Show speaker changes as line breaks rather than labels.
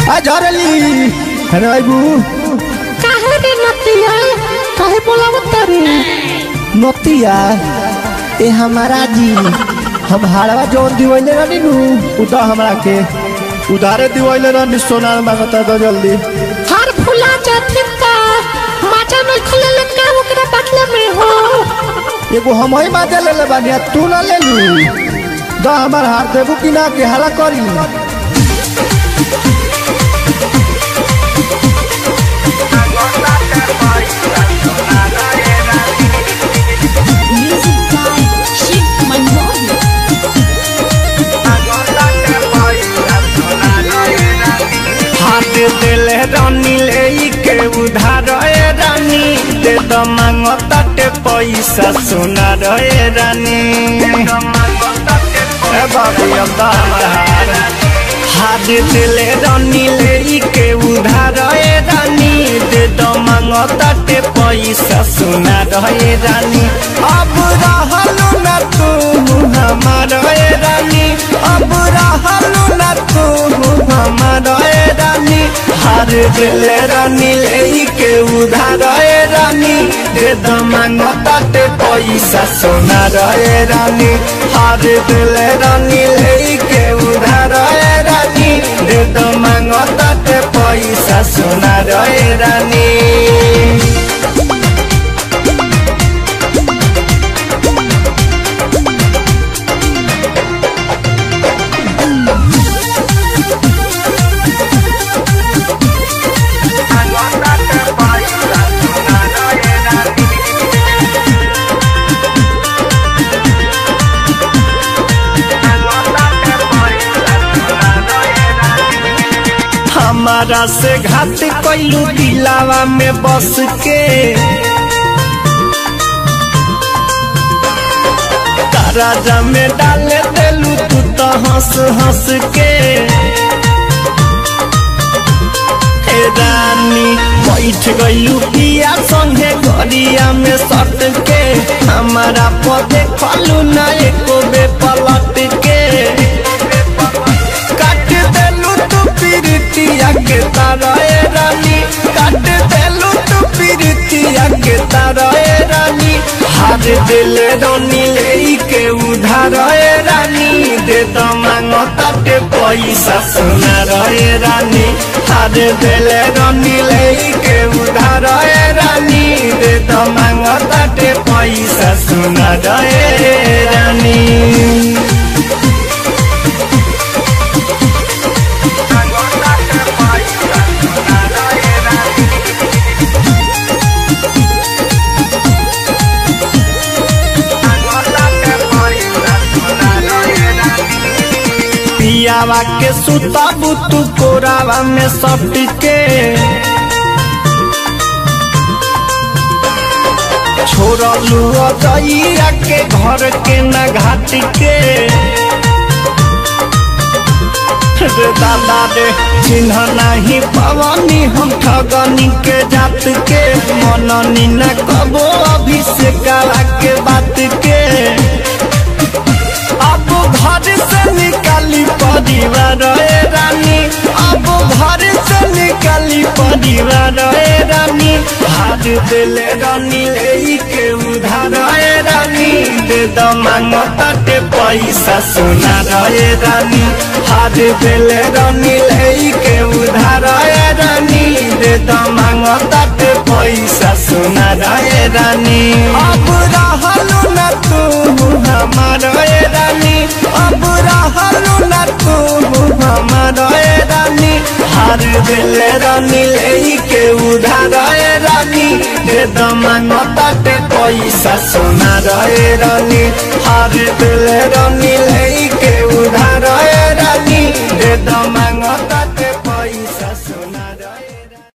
आ झरली अरे आइबू
काहे रे नतिया काहे बोलावत तारे
नतिया ए हमारा जी हम हाड़वा जौन दिवैले रहनी नु उदा हमरा के उधारे दिवैले रहनी सोना मांगता दो जल्दी
हर फुला जाती का माचा में खुले ले का ओकरा बदले में हो
एगो हम ही माजा ले ले बानी आ तू ना ले लू दा हमार हाथ देबू कि ना के हला करी
Music by Shiv Manohar.
हाथ दिले रानी ले के उधार ए रानी दे द मांग तटे पैसा सोना रे रानी ए बाबू अब हमार हाथ दिले रानी ले के उधार ए रानी दे द मांग तटे पैसा सोना रे रानी अब रहलू ना तू हमार ए रानी अब रहलू ना तू हमार ए रानी हार दिले रानी ले के उधार ए रानी दे द मांग तटे पैसा सोना रे रानी हार दिले रानी ले के उधार ए रानी दे द मांग तटे पैसा सोना रे रानी हमारा से घात कैलू दिलावा में बस के राजा में डाले देलू तू तो हंस हंस के हे रानी बैठ गईलू पिया संगे गरिया में सट के हमारा पदे खलू ना एको बे पलट के काट देलू तू पीरितिया के तारा ए रानी काट देलू तू पीरितिया के तारा ए रानी हार दिल रानी ले के उधार ए रानी दे तो मांगो ताटे पैसा सोना रे रानी हार दिल रानी ले के उधार ए रानी दे तो मांगो ताटे पैसा सोना रे रानी पियावा के सुताबू तू कोरावा में सट के छोड़लू अजइया के घर के न घाट के रे दादा रे चिन्ह नहीं पवनी हम ठगनी के जात के मननी न कबो अभिषेक के बात के अब घर से निकाली परिवार ए रानी अब घर से निकाली परिवार ए रानी हाथ दिले रानी ले के उधार ए रानी दे द मांग तटे पैसा सोना रे रानी हाथ दिले रानी ले के उधार ए रानी दे द मांग तटे पैसा सोना रे रानी अब रहलू ना तू हमार ए रानी अब रहलू ना तू हमार ए रानी हार दिल रानी ले के उधार ए रानी दे दमांग ताटे पैसा सोना रे रानी हार दिल रानी